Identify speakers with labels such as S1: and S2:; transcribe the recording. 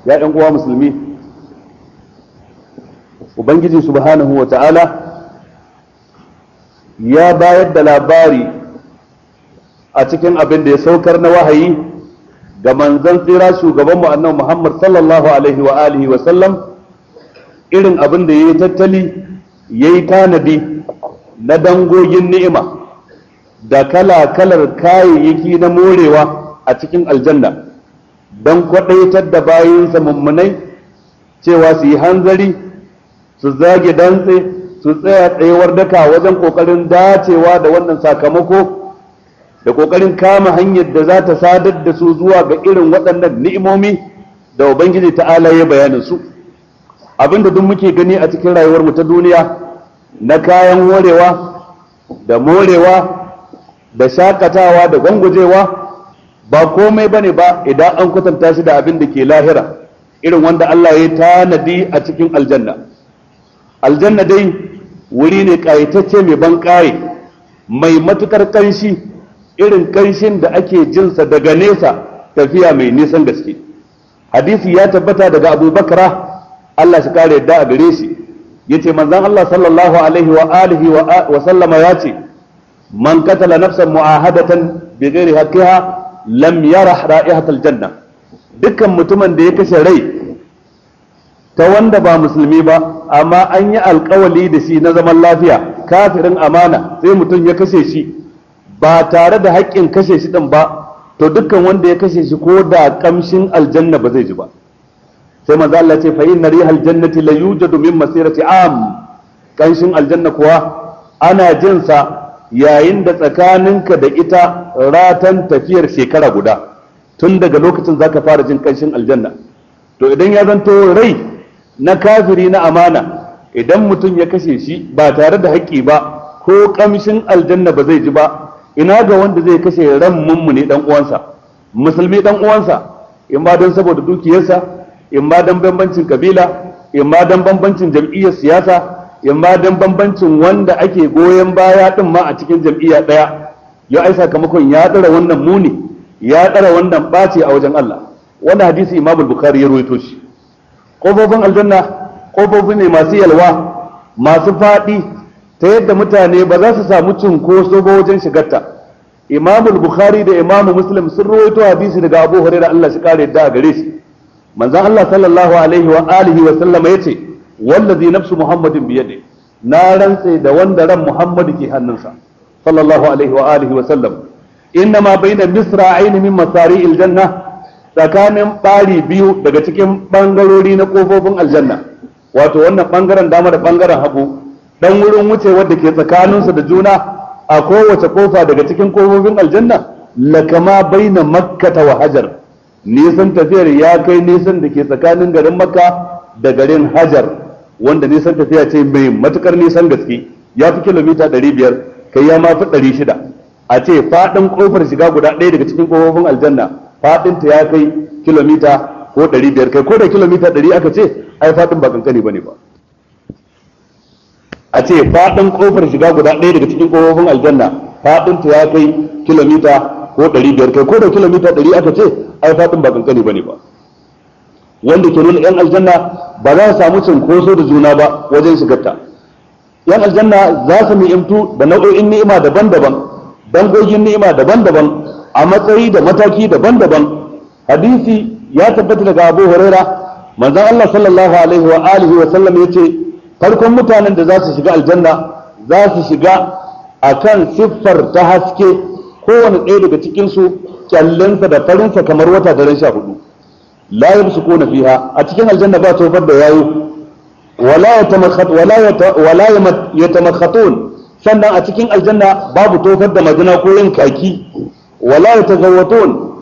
S1: ya ɗan uwa musulmi ubangiji subhanahu wa ta'ala ya bayar da labari a cikin abin da ya saukar na wahayi ga manzon tsira shugabanmu annabi Muhammad sallallahu alaihi wa alihi wa sallam irin abin da yayi tattali yayi tanadi na dangogin ni'ima da kala-kalar kayayyaki na morewa a cikin aljanna don kwaɗaitar da bayinsa mummunai cewa su yi hanzari su zage dantse su tsaya tsayuwar daka wajen ƙoƙarin dacewa da wannan sakamako da ƙoƙarin kama hanyar da za ta sadar da su zuwa ga irin waɗannan ni'imomi da ubangiji ta'ala ya bayanin su abinda duk muke gani a cikin rayuwarmu ta duniya na kayan morewa da morewa da shakatawa da gwangwajewa ba komai bane ba idan an kwatanta shi da abin da ke lahira irin wanda Allah ya tanadi a cikin aljanna aljanna dai wuri ne kayatacce mai ban kaye mai matukar kanshi irin kanshin da ake jinsa daga nesa tafiya mai nisan gaske hadisi ya tabbata daga Abu Bakra Allah shi kare yadda a gare shi yace manzon Allah sallallahu alaihi wa alihi wa sallama yace man katala nafsan mu'ahadatan bi ghairi haqqiha lam yarah ra'ihatal janna dukkan mutumin da ya kashe rai ta wanda ba musulmi ba amma an yi alkawali da shi na zaman lafiya kafirin amana sai mutum ya kashe shi ba tare da haƙƙin kashe shi din ba to dukkan wanda ya kashe shi ko da kamshin aljanna ba zai ji ba sai manzo Allah ce fa inna rihal jannati la yujadu min masirati am kanshin aljanna kuwa ana jin sa yayin da tsakaninka da ita ratan tafiyar shekara guda tun daga lokacin zaka fara jin kanshin aljanna to idan ya zanto rai na kafiri na amana idan mutum ya kashe shi ba tare da haƙƙi ba ko kamshin aljanna ba zai ji ba ina ga wanda zai kashe ran mummune dan uwansa musulmi dan uwansa in ba don saboda dukiyarsa in ma dan bambancin kabila in ma dan bambancin jam'iyyar siyasa in ma dan bambancin wanda ake goyon baya din ma a cikin jam'iyya daya ya ai sakamakon ya dara wannan muni ya dara wannan bace a wajen Allah wannan hadisi Imam Bukhari ya rawaito shi kofofin aljanna kofofi ne masu yalwa masu fadi ta yadda mutane ba za su samu cunkoso ba wajen shigarta Imam Bukhari da Imam Muslim sun rawaito hadisi daga Abu Hurairah Allah shi kare yadda a gare shi manzon Allah sallallahu alaihi wa alihi wa sallama yace wallazi nafsu muhammadin biyadi na rantse da wanda ran muhammad ke hannunsa sallallahu alaihi wa alihi wa sallam innama baina misra'ain min masari'il janna tsakanin bari biyu daga cikin bangarori na kofofin aljanna wato wannan bangaren dama da bangaren hagu dan wurin wuce wanda ke tsakaninsu da juna a kowace kofa daga cikin kofofin aljanna lakama baina makkata wa hajar nisan tafiyar ya kai nisan da ke tsakanin garin makka da garin hajar wanda nisan tafiya ce mai matukar nisan gaske ya fi kilomita 500 kai ya mafi 600 a ce faɗin ƙofar shiga guda ɗaya daga cikin ƙofofin aljanna faɗinta ya kai kilomita ko 500 kai ko da kilomita 100 aka ce ai faɗin ba kankani bane ba a ce faɗin ƙofar shiga guda ɗaya daga cikin ƙofofin aljanna faɗinta ya kai kilomita ko ɗari biyar kai ko da kilomita ɗari aka ce ai faɗin ba kankani ba ne ba wanda ke nuna yan aljanna ba za su samu cinkoso da juna ba wajen shigarta yan aljanna za su ni'imtu da nau'o'in ni'ima daban-daban dangogin ni'ima daban-daban a matsayi da mataki daban-daban hadisi ya tabbata daga Abu Huraira manzon Allah sallallahu alaihi wa alihi wa sallam yace farkon mutanen da za su shiga aljanna za su shiga akan siffar ta haske kowane ɗaya daga cikinsu kyallensa da farinsa kamar wata daren sha hudu la yamsukuna fiha a cikin aljanna ba tofar da yayo wala yatamakhat wala yatamakhatun sannan a cikin aljanna babu tofar da majina ko yin kaki wala yatazawwatun